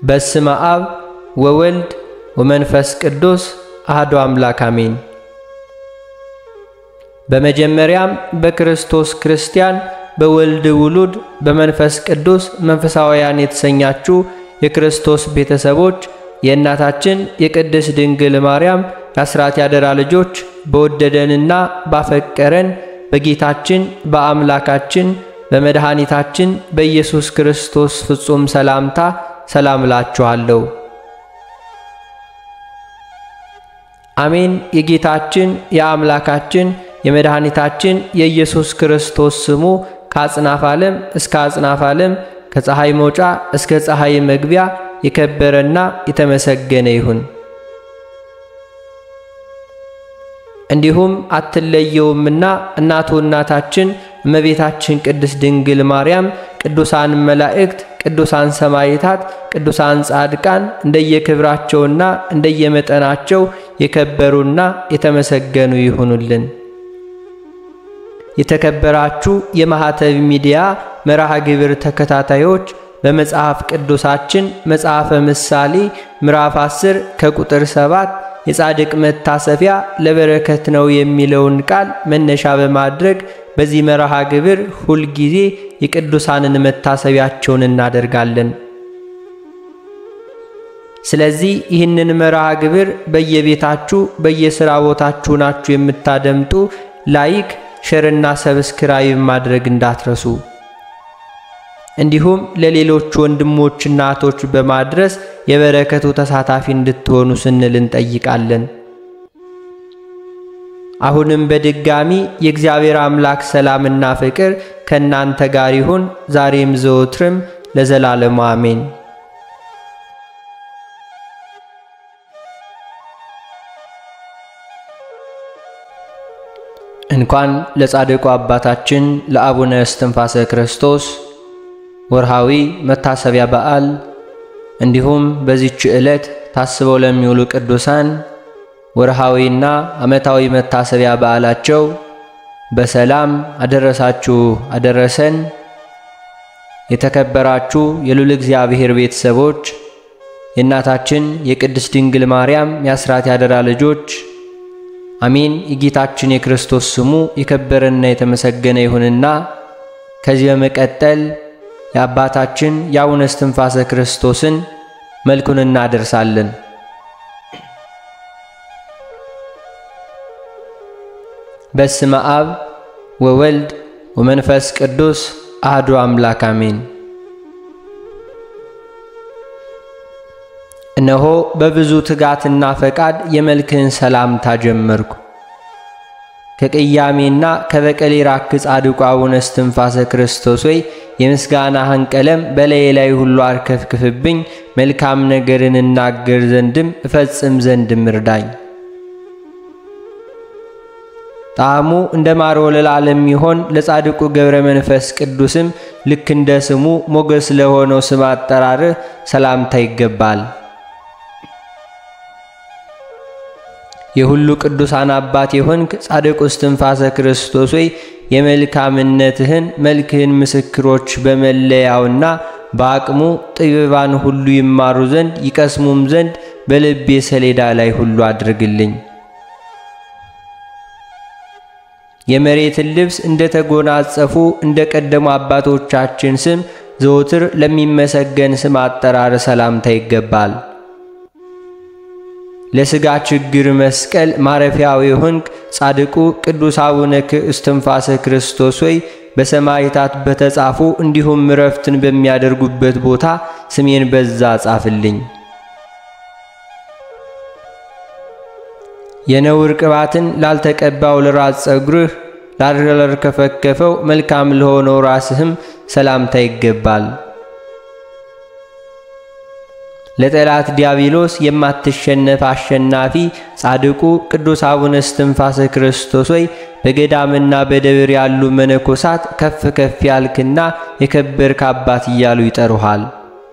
በስመ አብ ወወልድ ወመንፈስ ቅዱስ አሐዱ አምላክ አሜን። በመጀመሪያም በክርስቶስ ክርስቲያን በወልድ ውሉድ በመንፈስ ቅዱስ መንፈሳውያን የተሰኛችሁ የክርስቶስ ቤተሰቦች የእናታችን የቅድስት ድንግል ማርያም የአስራት ያደራ ልጆች በወደደንና ባፈቀረን በጌታችን በአምላካችን በመድኃኒታችን በኢየሱስ ክርስቶስ ፍጹም ሰላምታ ሰላም እላችኋለሁ። አሜን። የጌታችን የአምላካችን የመድኃኒታችን የኢየሱስ ክርስቶስ ስሙ ከአጽናፍ ዓለም እስከ አጽናፍ ዓለም ከፀሐይ መውጫ እስከ ፀሐይ መግቢያ የከበረና የተመሰገነ ይሁን። እንዲሁም አትለየውምና እናቱ እናታችን እመቤታችን ቅድስት ድንግል ማርያም፣ ቅዱሳን መላእክት፣ ቅዱሳን ሰማዕታት፣ ቅዱሳን ጻድቃን እንደየክብራቸውና እንደየመጠናቸው የከበሩና የተመሰገኑ ይሁኑልን። የተከበራችሁ የማኅተብ ሚዲያ መርሃ ግብር ተከታታዮች በመጽሐፍ ቅዱሳችን መጽሐፈ ምሳሌ ምዕራፍ 10 ከቁጥር 7 የጻድቅ መታሰቢያ ለበረከት ነው የሚለውን ቃል መነሻ በማድረግ በዚህ መርሃ ግብር ሁልጊዜ የቅዱሳንን መታሰቢያቸውን እናደርጋለን። ስለዚህ ይህንን መርሃ ግብር በየቤታችሁ በየሥራ ቦታችሁ ናችሁ የምታደምጡ ላይክ ሸርና ሰብስክራይብ ማድረግ እንዳትረሱ። እንዲሁም ለሌሎች ወንድሞችና እህቶች በማድረስ የበረከቱ ተሳታፊ እንድትሆኑ ስንል እንጠይቃለን። አሁንም በድጋሚ የእግዚአብሔር አምላክ ሰላምና ፍቅር ከእናንተ ጋር ይሁን ዛሬም ዘወትርም ለዘላለሙ አሜን። እንኳን ለጻድቁ አባታችን ለአቡነ እስትንፋሰ ክርስቶስ ወርሃዊ መታሰቢያ በዓል እንዲሁም በዚች ዕለት ታስበው ለሚውሉ ቅዱሳን ወርሃዊና ዓመታዊ መታሰቢያ በዓላቸው በሰላም አደረሳችሁ አደረሰን። የተከበራችሁ የልዑል እግዚአብሔር ቤተሰቦች የእናታችን የቅድስት ድንግል ማርያም የአስራት ያደራ ልጆች አሜን። የጌታችን የክርስቶስ ስሙ የከበረና የተመሰገነ ይሁንና ከዚህ በመቀጠል የአባታችን የአቡነ እስትንፋሰ ክርስቶስን መልኩን እናደርሳለን። በስመ አብ ወወልድ ወመንፈስ ቅዱስ አህዱ አምላክ አሜን። እነሆ በብዙ ትጋትና ፈቃድ የመልክህን ሰላምታ ጀመርኩ። ከቅያሜና ከበቀል የራክ ጻድቁ አቡነ እስትንፋሰ ክርስቶስ ወይ የምስጋናህን ቀለም በላዬ ላይ ሁሉ አርከፍክፍብኝ፣ መልካም ነገርን እናገር ዘንድም እፈጽም ዘንድም እርዳኝ። ጣዕሙ እንደ ማር ወለላ ለሚሆን ለጻድቁ ገብረ መንፈስ ቅዱስም ልክ እንደ ስሙ ሞገስ ለሆነው ስም አጠራርህ ሰላምታ ይገባል። የሁሉ ቅዱሳን አባት የሆንክ ጻድቁ እስትንፋሰ ክርስቶስ ወይ የመልካምነትህን መልክህን ምስክሮች በመለያውና በአቅሙ ጥበባን ሁሉ ይማሩ ዘንድ ይቀስሙም ዘንድ በልቤ ሰሌዳ ላይ ሁሉ አድርግልኝ። የመሬትን ልብስ እንደ ተጎናጸፉ እንደ ቀደሙ አባቶቻችን ስም ዘወትር ለሚመሰገን ስም አጠራር ሰላምታ ይገባል። ለሥጋ ችግር መስቀል ማረፊያው የሆንክ ጻድቁ ቅዱስ አቡነ እስትንፋሰ ክርስቶስ ወይ በሰማዕታት በተጻፉ እንዲሁም እረፍትን በሚያደርጉበት ቦታ ስሜን በዛ ጻፍልኝ። የነውር ቅባትን ላልተቀባው ለራስ ጸጉርህ ላልከፈከፈው መልካም ለሆነው ራስህም ሰላምታ ይገባል። ለጠላት ዲያብሎስ የማትሸነፍ አሸናፊ ጻድቁ ቅዱስ አቡነ እስትንፋሰ ክርስቶስ ወይ በገዳምና በደብር ያሉ መነኮሳት ከፍ ከፍ ያልክና የከበርክ አባት እያሉ ይጠሩሃል።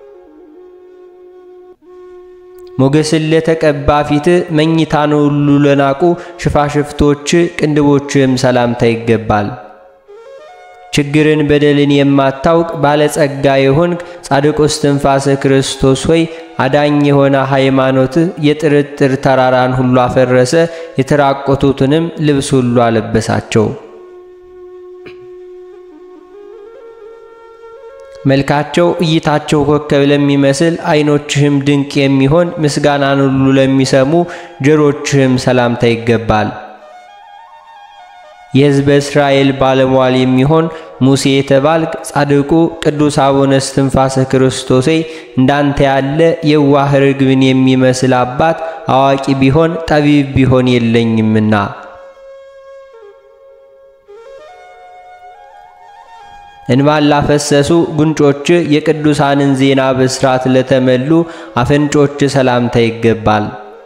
ሞገስን ለተቀባ ፊት መኝታን ሁሉ ለናቁ ሽፋሽፍቶች ቅንድቦችም ሰላምታ ይገባል። ችግርን በደልን የማታውቅ ባለጸጋ የሆንክ ጻድቁ እስትንፋሰ ክርስቶስ ሆይ አዳኝ የሆነ ሃይማኖትህ የጥርጥር ተራራን ሁሉ አፈረሰ፣ የተራቆቱትንም ልብስ ሁሉ አለበሳቸው። መልካቸው እይታቸው ኮከብ ለሚመስል ዓይኖችህም ድንቅ የሚሆን ምስጋናን ሁሉ ለሚሰሙ ጆሮችህም ሰላምታ ይገባል። የሕዝበ እስራኤል ባለሟል የሚሆን ሙሴ የተባልክ ጻድቁ ቅዱስ አቡነ እስትንፋሰ ክርስቶሴ እንዳንተ ያለ የዋህ ርግብን የሚመስል አባት አዋቂ ቢሆን ጠቢብ ቢሆን የለኝምና እንባን ላፈሰሱ ጉንጮች የቅዱሳንን ዜና ብስራት ለተመሉ አፍንጮች ሰላምታ ይገባል።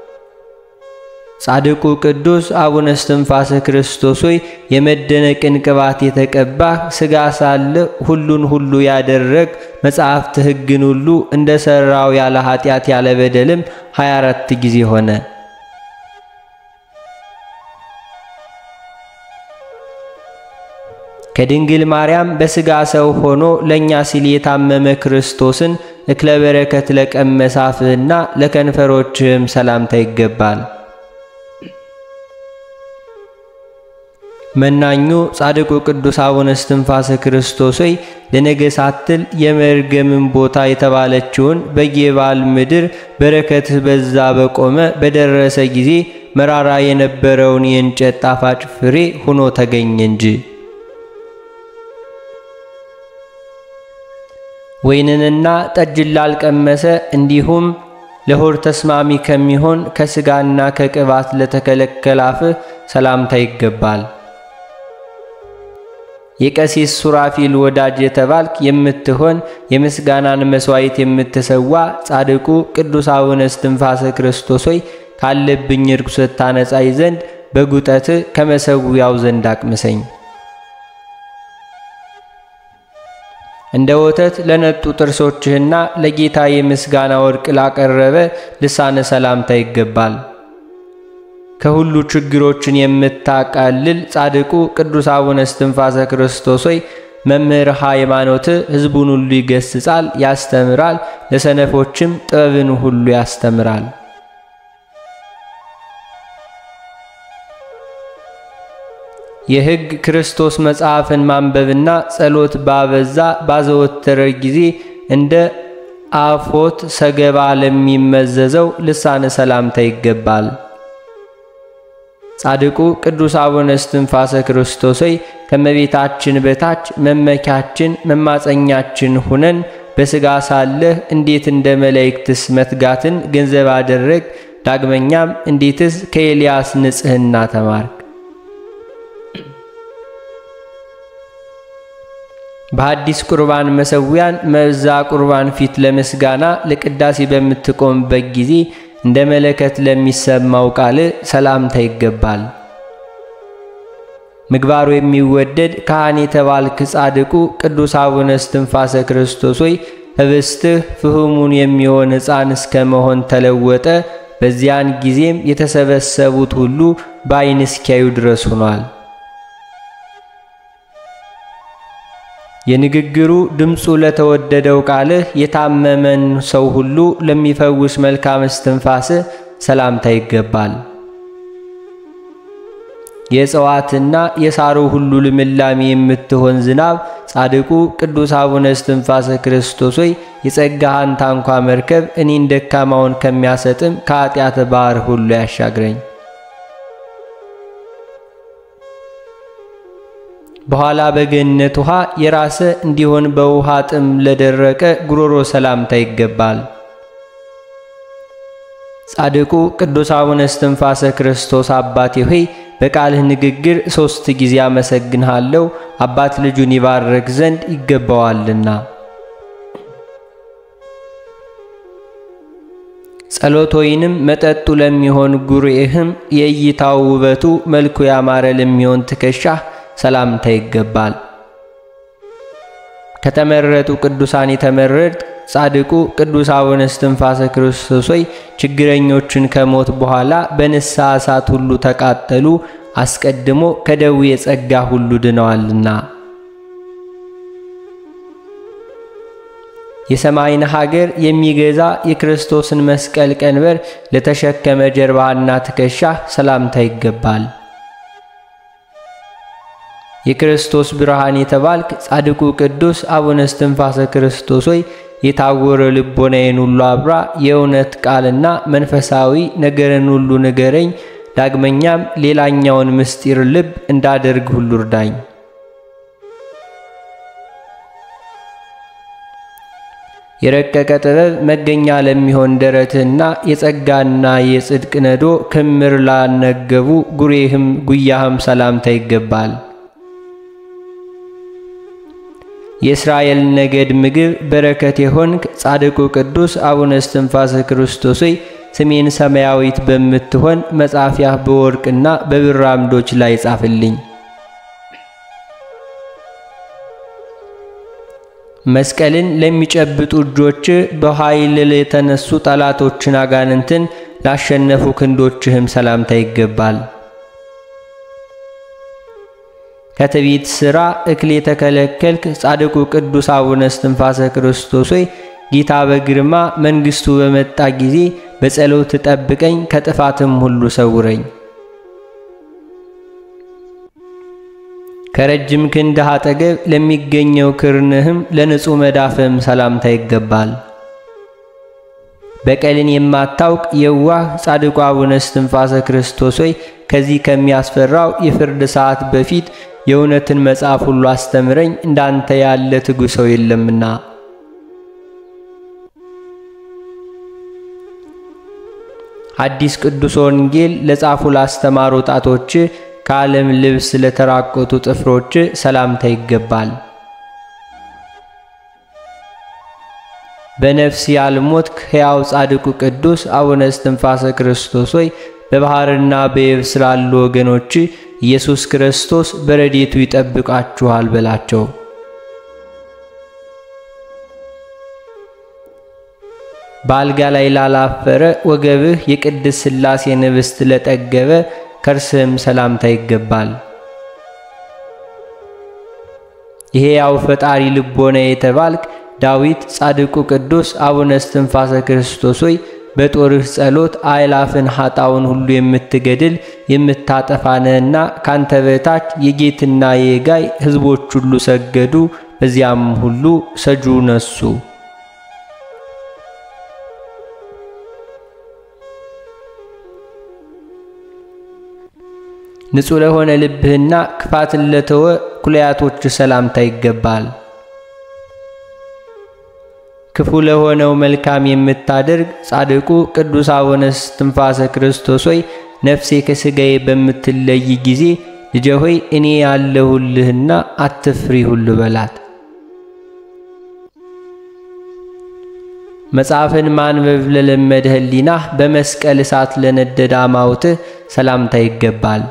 ጻድቁ ቅዱስ አቡነ እስትንፋሰ ክርስቶስ ሆይ የመደነቅን ቅባት የተቀባህ ሥጋ ሳለ ሁሉን ሁሉ ያደረግ መጽሐፍት ሕግን ሁሉ እንደ ሠራው ያለ ኃጢአት ያለ በደልም 24 ጊዜ ሆነ። ከድንግል ማርያም በሥጋ ሰው ሆኖ ለእኛ ሲል የታመመ ክርስቶስን እክለ በረከት ለቀመሰ አፍህና ለከንፈሮችህም ሰላምታ ይገባል። መናኙ ጻድቁ ቅዱስ አቡነ እስትንፋሰ ክርስቶስ ሆይ ለነገ ሳትል የመርገምን ቦታ የተባለችውን በጌባል ምድር በረከትህ በዛ በቆመ በደረሰ ጊዜ መራራ የነበረውን የእንጨት ጣፋጭ ፍሬ ሆኖ ተገኘ እንጂ ወይንንና ጠጅን ላልቀመሰ እንዲሁም ለሆድ ተስማሚ ከሚሆን ከሥጋና ከቅባት ለተከለከለ አፍህ ሰላምታ ይገባል። የቀሲስ ሱራፊል ወዳጅ የተባልክ የምትሆን የምስጋናን መሥዋዕት የምትሰዋ ጻድቁ ቅዱስ አቡነ እስትንፋሰ ክርስቶስ ሆይ ካለብኝ ርኩሰት ታነጻይ ዘንድ በጉጠት ከመሰዊያው ዘንድ አቅምሰኝ። እንደ ወተት ለነጡ ጥርሶችህና ለጌታ የምስጋና ወርቅ ላቀረበ ልሳነ ሰላምታ ይገባል። ከሁሉ ችግሮችን የምታቃልል ጻድቁ ቅዱስ አቡነ እስትንፋሰ ክርስቶስ ሆይ መምህር ሃይማኖት ሕዝቡን ሁሉ ይገስጻል፣ ያስተምራል፣ ለሰነፎችም ጥበብን ሁሉ ያስተምራል። የሕግ ክርስቶስ መጽሐፍን ማንበብና ጸሎት ባበዛ ባዘወተረ ጊዜ እንደ አፎት ሰገባ ለሚመዘዘው ልሳነ ሰላምታ ይገባል። ጻድቁ ቅዱስ አቡነ እስትንፋሰ ክርስቶስ ሆይ ከመቤታችን በታች መመኪያችን መማፀኛችን ሁነን በሥጋ ሳለህ እንዴት እንደ መላእክትስ መትጋትን ገንዘብ አደረግ? ዳግመኛም እንዴትስ ከኤልያስ ንጽሕና ተማርክ? በሐዲስ ቁርባን መሠዊያን መዛ ቁርባን ፊት ለምስጋና ለቅዳሴ በምትቆምበት ጊዜ እንደ መለከት ለሚሰማው ቃል ሰላምታ ይገባል። ምግባሩ የሚወደድ ካህን የተባልክ ጻድቁ ቅዱስ አቡነ እስትንፋሰ ክርስቶስ ሆይ ኅብስትህ ፍህሙን የሚሆን ሕፃን እስከ መሆን ተለወጠ። በዚያን ጊዜም የተሰበሰቡት ሁሉ በዓይን እስኪያዩ ድረስ ሆኗል። የንግግሩ ድምፁ ለተወደደው ቃልህ የታመመን ሰው ሁሉ ለሚፈውስ መልካም እስትንፋስህ ሰላምታ ይገባል። የእጽዋትና የሳሩ ሁሉ ልምላሜ የምትሆን ዝናብ ጻድቁ ቅዱስ አቡነ እስትንፋሰ ክርስቶስ ሆይ የጸጋህን ታንኳ መርከብ እኔን ደካማውን ከሚያሰጥም ከኃጢአት ባሕር ሁሉ ያሻግረኝ። በኋላ በገነት ውሃ የራሰ እንዲሆን በውሃ ጥም ለደረቀ ጉሮሮ ሰላምታ ይገባል። ጻድቁ ቅዱስ አቡነ እስትንፋሰ ክርስቶስ አባቴ ሆይ በቃልህ ንግግር ሦስት ጊዜ አመሰግንሃለሁ፣ አባት ልጁን ይባረክ ዘንድ ይገባዋልና። ጸሎት ወይንም መጠጡ ለሚሆን ጉርኤህም የእይታው ውበቱ መልኩ ያማረ ለሚሆን ትከሻህ ሰላምታ ይገባል። ከተመረጡ ቅዱሳን የተመረጥ ጻድቁ ቅዱስ አቡነ እስትንፋሰ ክርስቶስ ሆይ ችግረኞችን ከሞት በኋላ በንስሐ እሳት ሁሉ ተቃጠሉ፣ አስቀድሞ ከደዌ የጸጋ ሁሉ ድነዋልና። የሰማይን ሀገር የሚገዛ የክርስቶስን መስቀል ቀንበር ለተሸከመ ጀርባና ትከሻህ ሰላምታ ይገባል። የክርስቶስ ብርሃን የተባልክ ጻድቁ ቅዱስ አቡነ እስትንፋሰ ክርስቶስ ሆይ የታወረ ልቦናዬን ሁሉ አብራ፣ የእውነት ቃልና መንፈሳዊ ነገርን ሁሉ ንገረኝ። ዳግመኛም ሌላኛውን ምስጢር ልብ እንዳደርግ ሁሉ እርዳኝ። የረቀቀ ጥበብ መገኛ ለሚሆን ደረትህና የጸጋና የጽድቅ ነዶ ክምር ላነገቡ ጉሬህም ጉያህም ሰላምታ ይገባል። የእስራኤል ነገድ ምግብ በረከት የሆንክ ጻድቁ ቅዱስ አቡነ እስትንፋሰ ክርስቶስ ሆይ ስሜን ሰማያዊት በምትሆን መጻፊያህ በወርቅና በብር አምዶች ላይ ጻፍልኝ። መስቀልን ለሚጨብጡ እጆች በኃይል የተነሱ ጠላቶችን አጋንንትን ላሸነፉ ክንዶችህም ሰላምታ ይገባል። ከትዕቢት ሥራ እክል የተከለከልክ ጻድቁ ቅዱስ አቡነ እስትንፋሰ ክርስቶስ ሆይ ጌታ በግርማ መንግሥቱ በመጣ ጊዜ በጸሎት ጠብቀኝ፣ ከጥፋትም ሁሉ ሰውረኝ። ከረጅም ክንድህ አጠገብ ለሚገኘው ክርንህም ለንጹሕ መዳፍህም ሰላምታ ይገባል። በቀልን የማታውቅ የዋህ ጻድቁ አቡነ እስትንፋሰ ክርስቶስ ሆይ ከዚህ ከሚያስፈራው የፍርድ ሰዓት በፊት የእውነትን መጽሐፍ ሁሉ አስተምረኝ፣ እንዳንተ ያለ ትጉ ሰው የለምና። አዲስ ቅዱስ ወንጌል ለጻፉ ላስተማሩ ጣቶች ከዓለም ልብስ ለተራቆቱ ጥፍሮች ሰላምታ ይገባል። በነፍስ ያልሞትክ ሕያው ጻድቁ ቅዱስ አቡነ እስትንፋሰ ክርስቶስ ሆይ በባሕርና በየብስ ላሉ ወገኖች ኢየሱስ ክርስቶስ በረድኤቱ ይጠብቃችኋል በላቸው። በአልጋ ላይ ላላፈረ ወገብህ የቅድስ ሥላሴ ንብስት ለጠገበ ከርስህም ሰላምታ ይገባል። የሕያው ፈጣሪ ልቦና የተባልክ ዳዊት ጻድቁ ቅዱስ አቡነ እስትንፋሰ ክርስቶስ ሆይ በጦርህ ጸሎት አእላፍን ኃጣውን ሁሉ የምትገድል የምታጠፋ ነህና ካንተ በታች የጌትና የጋይ ሕዝቦች ሁሉ ሰገዱ፣ በዚያም ሁሉ ሰጁ ነሱ። ንጹሕ ለሆነ ልብህና ክፋትን ለተወ ኩለያቶች ሰላምታ ይገባል። ክፉ ለሆነው መልካም የምታደርግ ጻድቁ ቅዱስ አቡነ እስትንፋሰ ክርስቶስ ሆይ ነፍሴ ከሥጋዬ በምትለይ ጊዜ ልጄ ሆይ እኔ ያለሁልህና አትፍሪ ሁሉ በላት። መጽሐፍን ማንበብ ለለመደ ሕሊናህ በመስቀል እሳት ለነደደ አማውትህ ሰላምታ ይገባል።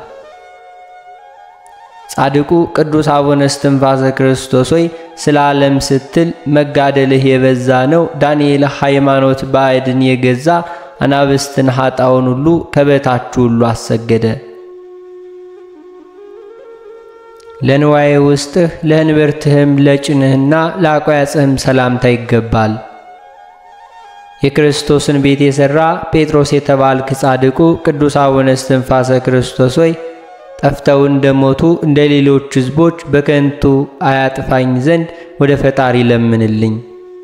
ጻድቁ ቅዱስ አቡነ እስትንፋሰ ክርስቶስ ሆይ ስለ ዓለም ስትል መጋደልህ የበዛ ነው። ዳንኤል ሃይማኖት ባዕድን የገዛ አናብስትን ኃጣውን ሁሉ ከበታችሁ ሁሉ አሰገደ። ለንዋዬ ውስጥህ ለእንብርትህም ለጭንህና ለአቋያጽህም ሰላምታ ይገባል። የክርስቶስን ቤት የሠራ ጴጥሮስ የተባልክ ጻድቁ ቅዱስ አቡነ እስትንፋሰ ክርስቶስ ሆይ ጠፍተው እንደሞቱ እንደ ሌሎች ሕዝቦች በከንቱ አያጥፋኝ ዘንድ ወደ ፈጣሪ ለምንልኝ።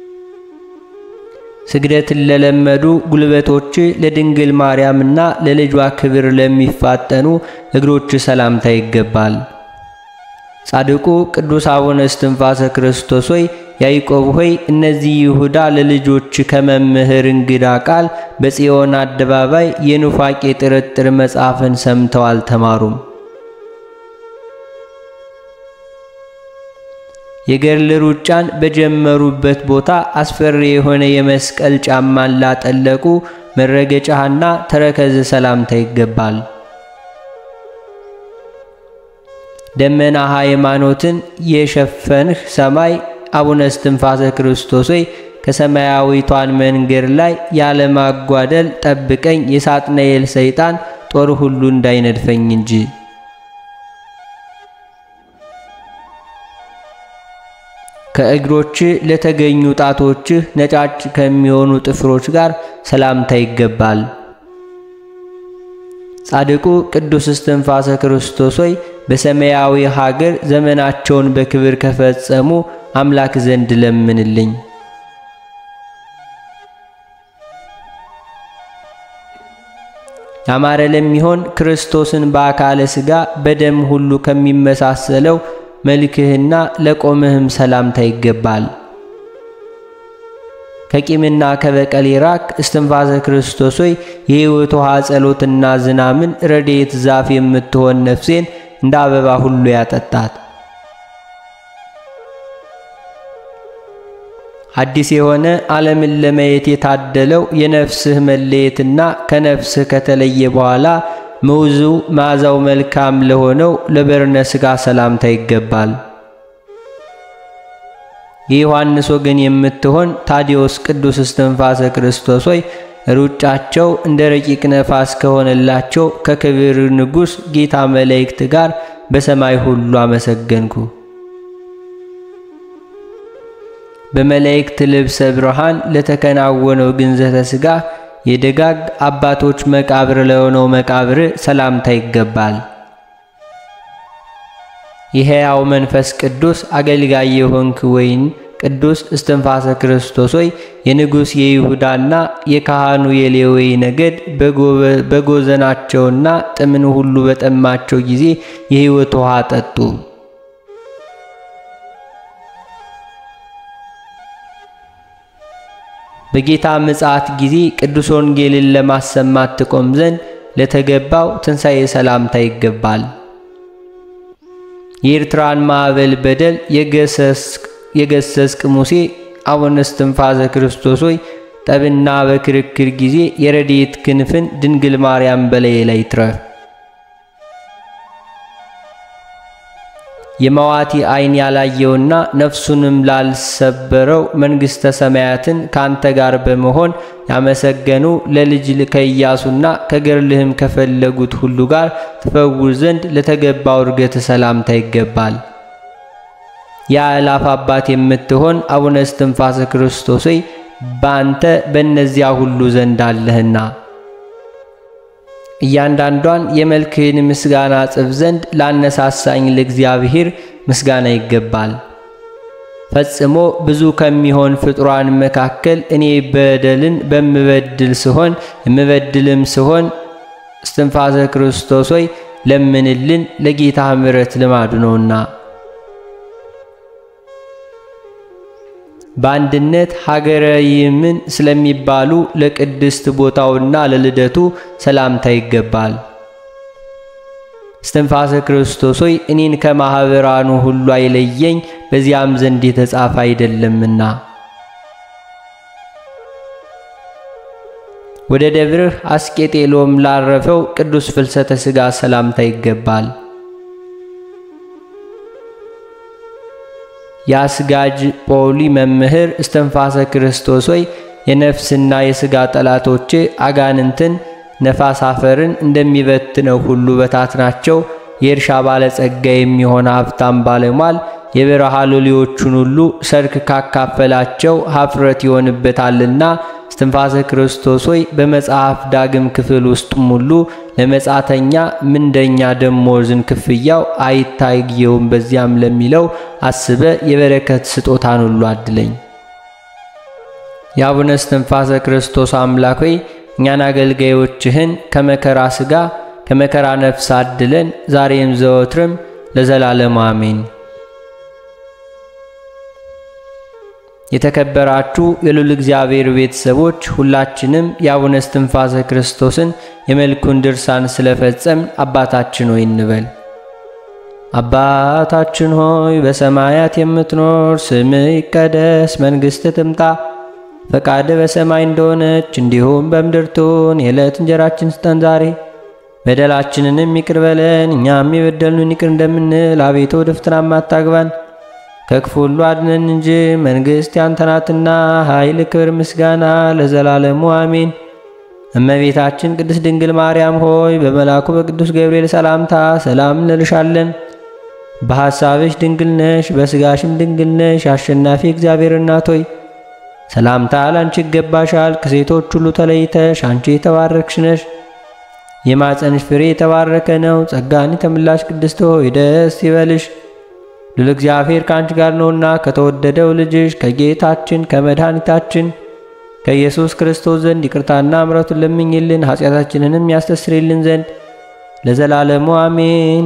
ስግደትን ለለመዱ ጉልበቶች ለድንግል ማርያምና ለልጇ ክብር ለሚፋጠኑ እግሮች ሰላምታ ይገባል። ጻድቁ ቅዱስ አቡነ እስትንፋሰ ክርስቶስ ሆይ ያዕቆብ ሆይ እነዚህ ይሁዳ ለልጆች ከመምህር እንግዳ ቃል በጽዮን አደባባይ የኑፋቄ ጥርጥር መጽሐፍን ሰምተው አልተማሩም። የገድል ሩጫን በጀመሩበት ቦታ አስፈሪ የሆነ የመስቀል ጫማን ላጠለቁ መረገጫህና ተረከዝ ሰላምታ ይገባል። ደመና ሃይማኖትን የሸፈንህ ሰማይ አቡነ እስትንፋሰ ክርስቶስ ሆይ ከሰማያዊቷን መንገድ ላይ ያለማጓደል ጠብቀኝ፣ የሳጥናኤል ሰይጣን ጦር ሁሉ እንዳይነድፈኝ እንጂ። ከእግሮችህ ለተገኙ ጣቶችህ ነጫጭ ከሚሆኑ ጥፍሮች ጋር ሰላምታ ይገባል። ጻድቁ ቅዱስ እስትንፋሰ ክርስቶስ ሆይ በሰማያዊ ሀገር ዘመናቸውን በክብር ከፈጸሙ አምላክ ዘንድ ለምንልኝ። ያማረ ለሚሆን ክርስቶስን በአካለ ሥጋ በደም ሁሉ ከሚመሳሰለው መልክህና ለቆምህም ሰላምታ ይገባል። ከቂምና ከበቀል ይራቅ እስትንፋሰ ክርስቶስ ሆይ የሕይወት ውሃ ጸሎትና ዝናምን ረድኤት ዛፍ የምትሆን ነፍሴን እንደ አበባ ሁሉ ያጠጣት። አዲስ የሆነ ዓለምን ለማየት የታደለው የነፍስህ መለየትና ከነፍስህ ከተለየ በኋላ መውዙ መዓዛው መልካም ለሆነው ለበርነ ሥጋ ሰላምታ ይገባል። የዮሐንስ ወገን የምትሆን ታዲዮስ ቅዱስ እስትንፋሰ ክርስቶስ ሆይ ሩጫቸው እንደ ረቂቅ ነፋስ ከሆነላቸው ከክብር ንጉሥ ጌታ መላእክት ጋር በሰማይ ሁሉ አመሰገንኩ። በመላእክት ልብሰ ብርሃን ለተከናወነው ግንዘተ ሥጋ የደጋግ አባቶች መቃብር ለሆነው መቃብር ሰላምታ ይገባል። የሕያው መንፈስ ቅዱስ አገልጋይ የሆንክ ወይን ቅዱስ እስትንፋሰ ክርስቶስ ሆይ የንጉሥ የይሁዳና የካህኑ የሌዊ ነገድ በጎዘናቸውና ጥምን ሁሉ በጠማቸው ጊዜ የሕይወት ውሃ ጠጡ። በጌታ ምጽአት ጊዜ ቅዱስ ወንጌልን ለማሰማት ትቆም ዘንድ ለተገባው ትንሣኤ ሰላምታ ይገባል። የኤርትራን ማዕበል በደል የገሰስክ ሙሴ አቡነ እስትንፋሰ ክርስቶስ ሆይ ጠብና በክርክር ጊዜ የረድኤት ክንፍን ድንግል ማርያም በላዬ ላይ ትረፍ። የመዋቲ ዓይን ያላየውና ነፍሱንም ላልሰበረው መንግሥተ ሰማያትን ካንተ ጋር በመሆን ያመሰገኑ ለልጅ ከኢያሱና ከገርልህም ከፈለጉት ሁሉ ጋር ትፈውር ዘንድ ለተገባው እርገት ሰላምታ ይገባል። የአእላፍ አባት የምትሆን አቡነ እስትንፋሰ ክርስቶስ ሆይ በአንተ በእነዚያ ሁሉ ዘንድ አለህና እያንዳንዷን የመልክህን ምስጋና ጽፍ ዘንድ ላነሳሳኝ ለእግዚአብሔር ምስጋና ይገባል። ፈጽሞ ብዙ ከሚሆን ፍጡራን መካከል እኔ በደልን በምበድል ስሆን የምበድልም ስሆን እስትንፋሰ ክርስቶስ ሆይ ለምንልን፣ ለጌታ ምሕረት ልማዱ ነውና። በአንድነት ሀገረ ይምን ስለሚባሉ ለቅድስት ቦታውና ለልደቱ ሰላምታ ይገባል። እስትንፋሰ ክርስቶስ ሆይ እኔን ከማኅበራኑ ሁሉ አይለየኝ፣ በዚያም ዘንድ የተጻፈ አይደለምና። ወደ ደብርህ አስቄጤሎም ላረፈው ቅዱስ ፍልሰተ ሥጋ ሰላምታ ይገባል። የአስጋጅ ጶሊ መምህር እስትንፋሰ ክርስቶስ ሆይ የነፍስና የሥጋ ጠላቶቼ አጋንንትን ነፋስ አፈርን እንደሚበትነው ሁሉ በታትናቸው። የእርሻ ባለጸጋ የሚሆን ሀብታም ባለሟል የበረሃ ሎሌዎቹን ሁሉ ሰርክ ካካፈላቸው ሀፍረት ይሆንበታልና። እስትንፋሰ ክርስቶስ ሆይ በመጽሐፍ ዳግም ክፍል ውስጥም ሁሉ ለመጻተኛ ምንደኛ ደሞዝን ክፍያው አይታየውም በዚያም ለሚለው አስበ የበረከት ስጦታን ሁሉ አድለኝ። የአቡነ እስትንፋሰ ክርስቶስ አምላክ ሆይ እኛን አገልጋዮችህን ከመከራ ሥጋ ከመከራ ነፍስ አድለን ዛሬም ዘወትርም ለዘላለሙ አሜን። የተከበራችሁ የልዑል እግዚአብሔር ቤተሰቦች ሁላችንም የአቡነ እስትንፋሰ ክርስቶስን የመልኩን ድርሳን ስለፈጸም አባታችን ሆይ እንበል። አባታችን ሆይ በሰማያት የምትኖር፣ ስምህ ይቀደስ፣ መንግሥትህ ትምጣ፣ ፈቃድህ በሰማይ እንደሆነች እንዲሁም በምድር ትሁን። የዕለት እንጀራችን ስጠን ዛሬ፣ በደላችንንም ይቅር በለን እኛም የበደሉንን ይቅር እንደምንል፣ አቤቱ ወደ ፈተናም አታግባን ከክፉ ሁሉ አድነን እንጂ መንግሥት ያንተ ናትና፣ ኃይል፣ ክብር፣ ምስጋና ለዘላለሙ አሜን። እመቤታችን ቅድስት ድንግል ማርያም ሆይ በመልአኩ በቅዱስ ገብርኤል ሰላምታ ሰላም እንልሻለን። በሐሳብሽ ድንግል ነሽ፣ በሥጋሽም ድንግል ነሽ። አሸናፊ እግዚአብሔር እናት ሆይ ሰላምታ ላንቺ ይገባሻል። ከሴቶች ሁሉ ተለይተሽ አንቺ የተባረክሽ ነሽ። የማፀንሽ ፍሬ የተባረከ ነው። ጸጋን የተመላሽ ቅድስት ሆይ ደስ ይበልሽ፣ ልዑል እግዚአብሔር ከአንቺ ጋር ነውና ከተወደደው ልጅሽ ከጌታችን ከመድኃኒታችን ከኢየሱስ ክርስቶስ ዘንድ ይቅርታና ምሕረቱን ለምኝልን ኃጢአታችንንም ያስተስርልን ዘንድ ለዘላለሙ አሜን።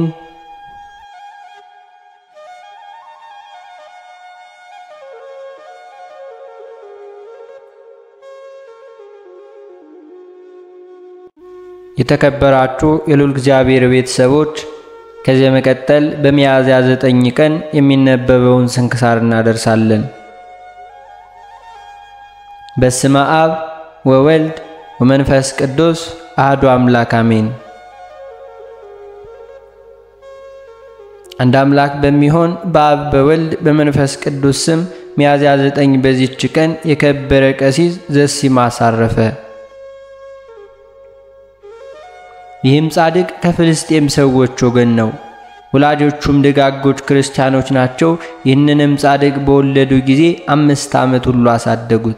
የተከበራችሁ የልዑል እግዚአብሔር ቤተሰቦች ከዚህ በመቀጠል በሚያዝያ ዘጠኝ ቀን የሚነበበውን ስንክሳር እናደርሳለን። በስመ አብ ወወልድ ወመንፈስ ቅዱስ አሐዱ አምላክ አሜን። አንድ አምላክ በሚሆን በአብ በወልድ በመንፈስ ቅዱስ ስም ሚያዝያ ዘጠኝ በዚች ቀን የከበረ ቀሲስ ዘሲማስ አረፈ። ይህም ጻድቅ ከፍልስጤም ሰዎች ወገን ነው። ወላጆቹም ደጋጎች ክርስቲያኖች ናቸው። ይህንንም ጻድቅ በወለዱ ጊዜ አምስት ዓመት ሁሉ አሳደጉት።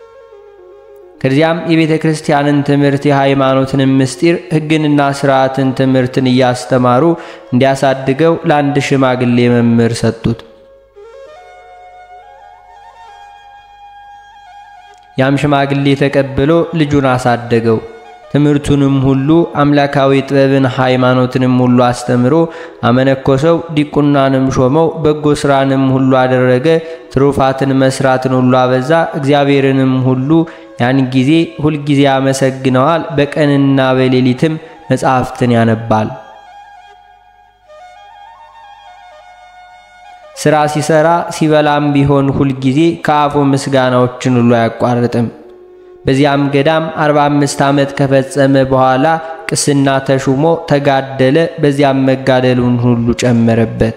ከዚያም የቤተ ክርስቲያንን ትምህርት የሃይማኖትንም ምስጢር ሕግንና ሥርዓትን ትምህርትን እያስተማሩ እንዲያሳድገው ለአንድ ሽማግሌ መምህር ሰጡት። ያም ሽማግሌ ተቀብሎ ልጁን አሳደገው። ትምህርቱንም ሁሉ አምላካዊ ጥበብን ሃይማኖትንም ሁሉ አስተምሮ አመነኮሰው። ዲቁናንም ሾመው። በጎ ሥራንም ሁሉ አደረገ። ትሩፋትን መስራትን ሁሉ አበዛ። እግዚአብሔርንም ሁሉ ያን ጊዜ ሁልጊዜ ያመሰግነዋል። በቀንና በሌሊትም መጻሕፍትን ያነባል። ሥራ ሲሰራ ሲበላም ቢሆን ሁልጊዜ ከአፉ ምስጋናዎችን ሁሉ አያቋርጥም። በዚያም ገዳም 45 ዓመት ከፈጸመ በኋላ ቅስና ተሹሞ ተጋደለ። በዚያም መጋደሉን ሁሉ ጨመረበት።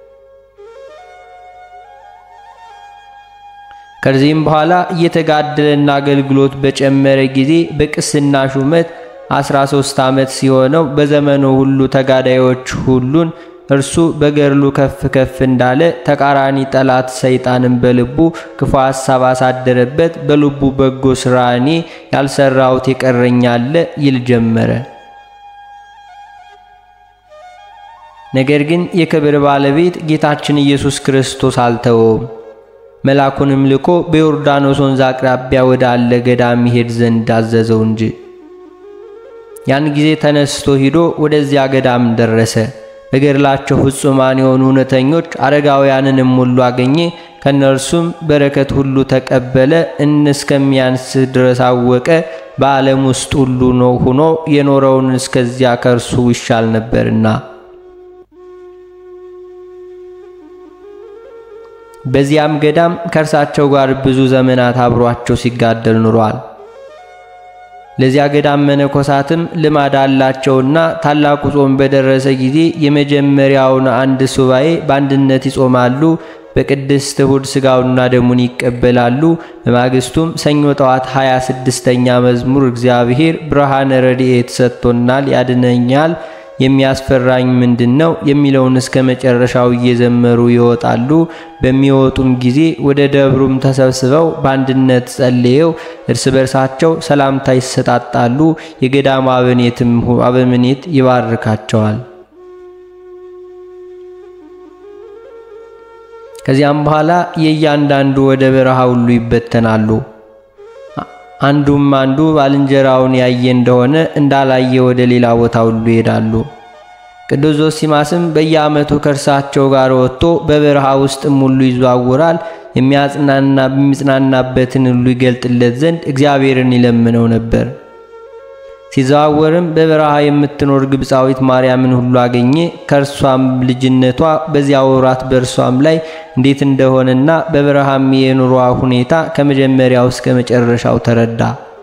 ከዚህም በኋላ እየተጋደለና አገልግሎት በጨመረ ጊዜ በቅስና ሹመት 13 ዓመት ሲሆነው በዘመኑ ሁሉ ተጋዳዮች ሁሉን እርሱ በገድሉ ከፍ ከፍ እንዳለ ተቃራኒ ጠላት ሰይጣንን በልቡ ክፉ ሐሳብ አሳደረበት። በልቡ በጎ ሥራ እኔ ያልሰራሁት የቀረኛለ ይል ጀመረ። ነገር ግን የክብር ባለቤት ጌታችን ኢየሱስ ክርስቶስ አልተወውም። መልአኩንም ልኮ በዮርዳኖስ ወንዝ አቅራቢያ ወዳለ ገዳም ይሄድ ዘንድ አዘዘው እንጂ። ያን ጊዜ ተነስቶ ሂዶ ወደዚያ ገዳም ደረሰ። በገድላቸው ፍጹማን የሆኑ እውነተኞች አረጋውያንንም ሁሉ አገኘ። ከእነርሱም በረከት ሁሉ ተቀበለ። እስከሚያንስ ድረስ አወቀ። በዓለም ውስጥ ሁሉ ነው ሆኖ የኖረውን እስከዚያ ከእርሱ ይሻል ነበርና። በዚያም ገዳም ከእርሳቸው ጋር ብዙ ዘመናት አብሯቸው ሲጋደል ኑሯል። ለዚያ ገዳም መነኮሳትም ልማድ አላቸውና ታላቁ ጾም በደረሰ ጊዜ የመጀመሪያውን አንድ ሱባኤ በአንድነት ይጾማሉ። በቅድስት እሁድ ሥጋውና ደሙን ይቀበላሉ። በማግስቱም ሰኞ ጠዋት ሃያ ስድስተኛ መዝሙር እግዚአብሔር ብርሃነ ረድኤት ሰጥቶናል፣ ያድነኛል፣ የሚያስፈራኝ ምንድን ነው የሚለውን እስከ መጨረሻው እየዘመሩ ይወጣሉ። በሚወጡም ጊዜ ወደ ደብሩም ተሰብስበው በአንድነት ጸልየው እርስ በርሳቸው ሰላምታ ይሰጣጣሉ። የገዳሙ አበኔትም አበምኔት ይባርካቸዋል። ከዚያም በኋላ የእያንዳንዱ ወደ በረሃ ሁሉ ይበተናሉ። አንዱም አንዱ ባልንጀራውን ያየ እንደሆነ እንዳላየ ወደ ሌላ ቦታ ሁሉ ይሄዳሉ። ቅዱስ ዞሲማስም በየዓመቱ ከእርሳቸው ጋር ወጥቶ በበረሃ ውስጥም ሁሉ ይዘዋውራል። የሚያጽናና የሚጽናናበትን ሁሉ ይገልጥለት ዘንድ እግዚአብሔርን ይለምነው ነበር። ሲዘዋወርም በበረሃ የምትኖር ግብፃዊት ማርያምን ሁሉ አገኘ። ከእርሷም ልጅነቷ በዚያ ወራት በእርሷም ላይ እንዴት እንደሆነና በበረሃም የኑሯ ሁኔታ ከመጀመሪያው እስከ መጨረሻው ተረዳ።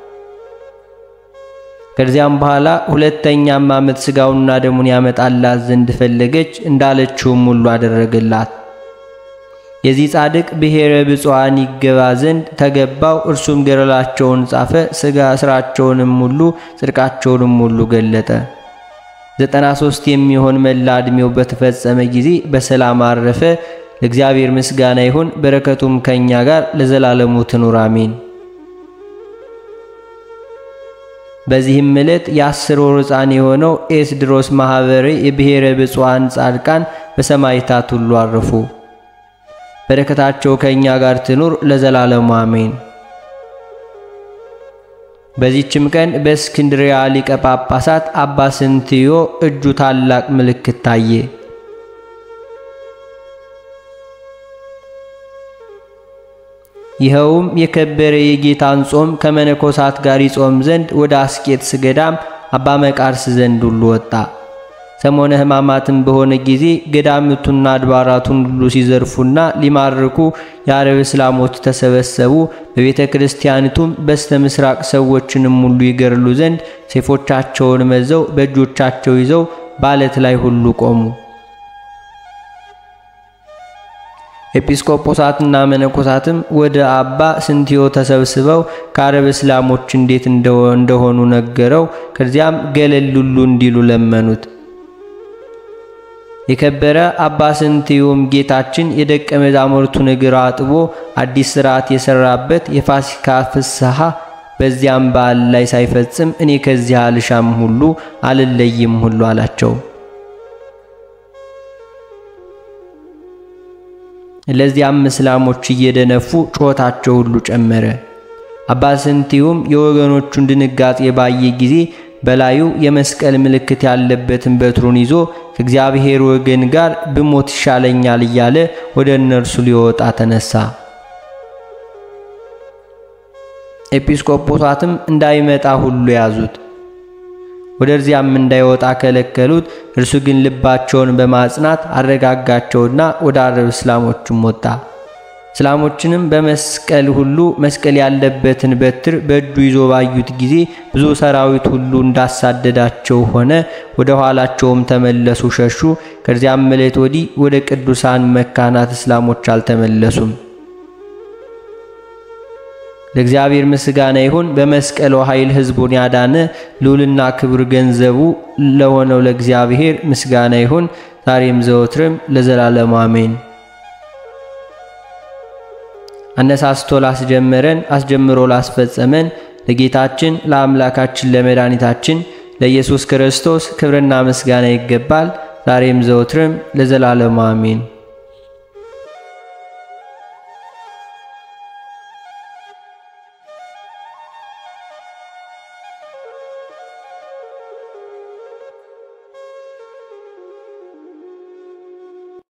ከዚያም በኋላ ሁለተኛም ዓመት ሥጋውና ደሙን ያመጣላት ዘንድ ፈለገች። እንዳለችውም ሁሉ አደረገላት። የዚህ ጻድቅ ብሔረ ብፁዓን ይገባ ዘንድ ተገባው። እርሱም ገድላቸውን ጻፈ። ሥጋ ሥራቸውንም ሁሉ ጽድቃቸውንም ሁሉ ገለጠ። ዘጠና ሦስት የሚሆን መላ ዕድሜው በተፈጸመ ጊዜ በሰላም አረፈ። ለእግዚአብሔር ምስጋና ይሁን፣ በረከቱም ከእኛ ጋር ለዘላለሙ ትኑር አሜን። በዚህም ዕለት የአስር ወር ሕፃን የሆነው ኤስድሮስ ማኅበረ የብሔረ ብፁዓን ጻድቃን በሰማዕታት ሁሉ አረፉ። በረከታቸው ከእኛ ጋር ትኑር ለዘላለሙ አሜን። በዚህችም ቀን በእስክንድርያ ሊቀ ጳጳሳት አባ ስንትዮ እጁ ታላቅ ምልክት ታየ። ይኸውም የከበረ የጌታን ጾም ከመነኮሳት ጋር ይጾም ዘንድ ወደ አስቄጥስ ገዳም አባ መቃርስ ዘንድ ሁሉ ወጣ። ሰሞነ ሕማማትም በሆነ ጊዜ ገዳምቱና አድባራቱን ሁሉ ሲዘርፉና ሊማርኩ የአረብ እስላሞች ተሰበሰቡ። በቤተ ክርስቲያኒቱም በስተ ምስራቅ ሰዎችንም ሁሉ ይገርሉ ዘንድ ሰይፎቻቸውን መዘው በእጆቻቸው ይዘው በዓለት ላይ ሁሉ ቆሙ። ኤጲስቆጶሳትና መነኮሳትም ወደ አባ ስንቲዮ ተሰብስበው ከአረብ እስላሞች እንዴት እንደሆኑ ነገረው። ከዚያም ገለል ሁሉ እንዲሉ ለመኑት። የከበረ አባ ስንቲዮም ጌታችን የደቀ መዛሙርቱን እግር አጥቦ አዲስ ሥርዓት የሰራበት የፋሲካ ፍስሐ በዚያም በዓል ላይ ሳይፈጽም እኔ ከዚህ አልሻም ሁሉ አልለይም ሁሉ አላቸው። ለዚያም እስላሞች እየደነፉ ጩኸታቸው ሁሉ ጨመረ። አባ ስንቲዮም የወገኖቹን ድንጋጤ ባየ ጊዜ በላዩ የመስቀል ምልክት ያለበትን በትሩን ይዞ ከእግዚአብሔር ወገን ጋር ብሞት ይሻለኛል እያለ ወደ እነርሱ ሊወጣ ተነሳ። ኤጲስቆጶሳትም እንዳይመጣ ሁሉ ያዙት፣ ወደዚያም እንዳይወጣ ከለከሉት። እርሱ ግን ልባቸውን በማጽናት አረጋጋቸውና ወደ አረብ እስላሞችም ወጣ። እስላሞችንም በመስቀል ሁሉ መስቀል ያለበትን በትር በእጁ ይዞ ባዩት ጊዜ ብዙ ሰራዊት ሁሉ እንዳሳደዳቸው ሆነ። ወደ ኋላቸውም ተመለሱ፣ ሸሹ። ከዚያም ዕለት ወዲህ ወደ ቅዱሳን መካናት እስላሞች አልተመለሱም። ለእግዚአብሔር ምስጋና ይሁን። በመስቀሉ ኃይል ሕዝቡን ያዳነ ልዑልና ክብር ገንዘቡ ለሆነው ለእግዚአብሔር ምስጋና ይሁን ዛሬም ዘወትርም ለዘላለሙ አሜን። አነሳስቶ ላስጀመረን አስጀምሮ ላስፈጸመን ለጌታችን ለአምላካችን ለመድኃኒታችን ለኢየሱስ ክርስቶስ ክብርና ምስጋና ይገባል ዛሬም ዘወትርም ለዘላለሙ አሜን።